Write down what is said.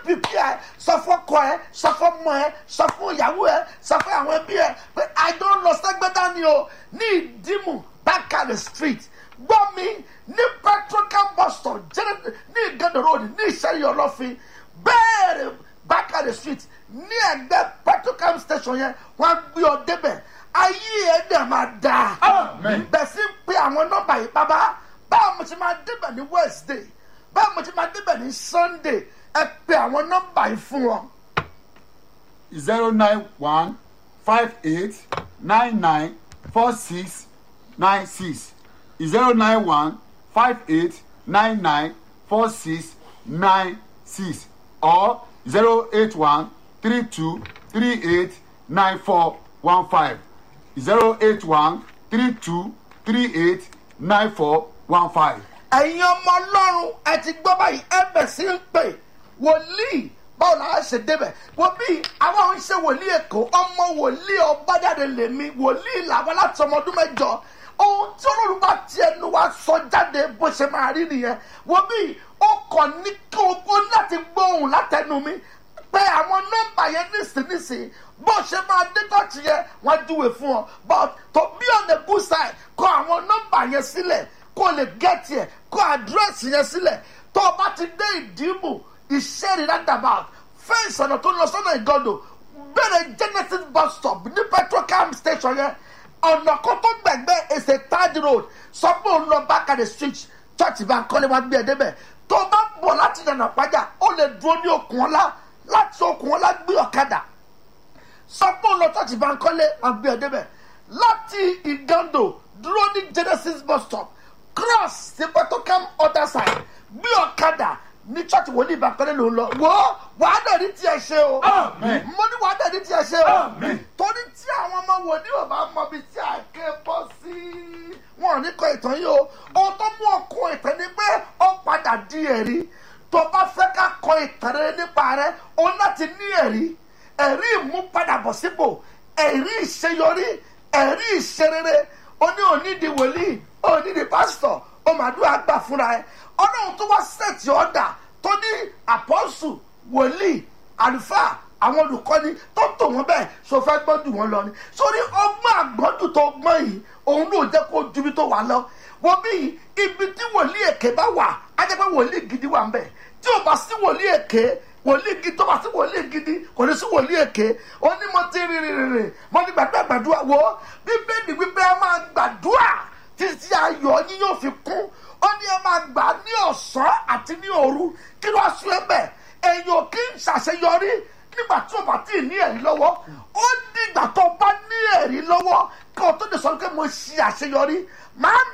pípíà sọ fún ọkọ ẹ sọ fún ọmọ ẹ sọ fún ìyàwó ẹ sọ fún àwọn ẹbí ẹ pé i don lọ sẹgbẹdá ni o ní ìdímù bákàlẹ street gbọ́ mi ní petrocam bus stop jẹ́rẹ́ ní ìgànnà road ní ìṣẹ́yìn ọlọ́fin bẹ́ẹ̀rẹ̀ bákàlẹ street ní ẹgbẹ́ petrocam station yẹn wọ́n á gbé ọ débẹ̀ ayé ẹ̀ dẹ̀ máa dáa Amen. bẹ̀ sí ń pe àwọn nọ́mbà yìí bàbá báwo mo ti máa débẹ̀ ní wednesday báwo mo ti máa débẹ̀ ní sunday ẹ pe àwọn nọ́mbà yìí fún wọn. zero nine one five eight nine nine four six nine six zero nine one five eight nine nine four six nine six or zero eight one three two three eight nine four one five zero eight one three two three eight nine four one five. ẹ̀yin ọmọ ọlọ́run ẹ ti gbọ́ báyìí ẹ bẹ̀ sí ń pè wòlíì báwo la á ṣe débẹ̀ wọ́n bí àwọn ń ṣe wòlíì èkó ọmọ wòlíì ọbájáde lèmi wòlíì làwọn láti ọmọ ọdún mẹ́jọ ohun tí olórí bá ti ẹnu wa sọ jáde bó ṣe máa rí nìyẹn wọ́n bí ó kàn ní kí o láti gbóhùn látẹnu mi pé àwọn nọ́mbà yẹn nísinsìnyí bó ṣe máa dé tọ́ọ̀tì yẹn wọ́n júwe fún ọ but to be on the good side kọ àwọn nọ́mbà yẹn sílẹ̀ kó o lè gẹ́tì ẹ̀ kó àdírẹ́sì yẹn sílẹ̀ tó o bá ti dé ìdìbò ìṣẹ́rì roundabout fẹ́ǹsì ọ̀nà tó lọ sọ́nà ìgọ́dọ̀ bẹ̀rẹ̀ genesis bus stop ní petrocam station yẹn ọ̀nà kan tó gbẹ̀gbẹ́ èsè third road sọ pé òun lọ bákàdé street church bá kọ́lé wá gbé ẹ débẹ̀ tó o bá bọ̀ láti dànà pàjá ó lè dúró ní okùn ọlá láti okùn ọlá gbé ọ̀kadà sọ pé òun lọ church bá kọ́lé wá gbé ẹ débẹ̀ láti ìgàndò dúró ní genesis bus stop cross sí petrocam other side gbé ọ̀kadà ní church wòlíì ìbákọ́lé ló ń lọ wò ó wàá dẹ̀ ní tiẹ̀ ṣe o Amen. mo ní wàá dẹ̀ ní tiẹ̀ ṣe o Amen. torí tí àwọn ọmọ wòlíì ò bá mọ ibi tí a ké bọ́ sí wọn ò ní kọ ìtàn yìí o ohun tó mú ọkọ ìtàn ni pé ó padà di ẹ̀rí tó bá fẹ́ ká kọ ìtàn rẹ nípa rẹ o láti ní ẹ̀rí ẹ̀rí ìmúpadàbọ̀sípò ẹ̀rí ìṣeyọrí ẹ̀rí ìṣerere o ní onídìí wòlíì onídìí pásítọ̀ o màdúrà gbà fúnra ẹ ọlọ́run tó wá sẹ́ẹ̀tì ọ̀dà tó ní àpọ́sù wòlíì àlùfáà àwọn olùkọ́ni tó tò wọ́n bẹ́ẹ̀ so fẹ́ gbọ́dù wọn lọ ni sórí ọgbọ́n àgbọ́dù tó gbọ́n yìí òun ló jẹ́ kó ju ibi tó wà lọ wọ́n bí ibi tí wòlíì èké bá wà á jẹ́ pé wòlíì gidi wà ń bẹ̀ tí ò bá sí wòlíì èké wòlíì gidi tó bá sí wòlíì gidi kò ní sí wòlíì èké ó ní mo ti rìn rìn rìn mo ti gbàdúrà gbàdúrà wo bíbélì wípé ẹ máa gbàdúrà títí ayọ̀ yín yóò fi kún ó ní ẹ máa gbà ní ọ̀sán àti ní òru kí ló wá sún ẹ bẹ́ẹ̀ èèyàn kì í ṣàṣeyọrí nígbà tí o bá tí ì ní ẹ̀rí lọ́wọ́ ó dìgbà tó o bá ní ẹ̀rí lọ́wọ́ kí o tó lè sọ pé mo ṣe àṣeyọrí máa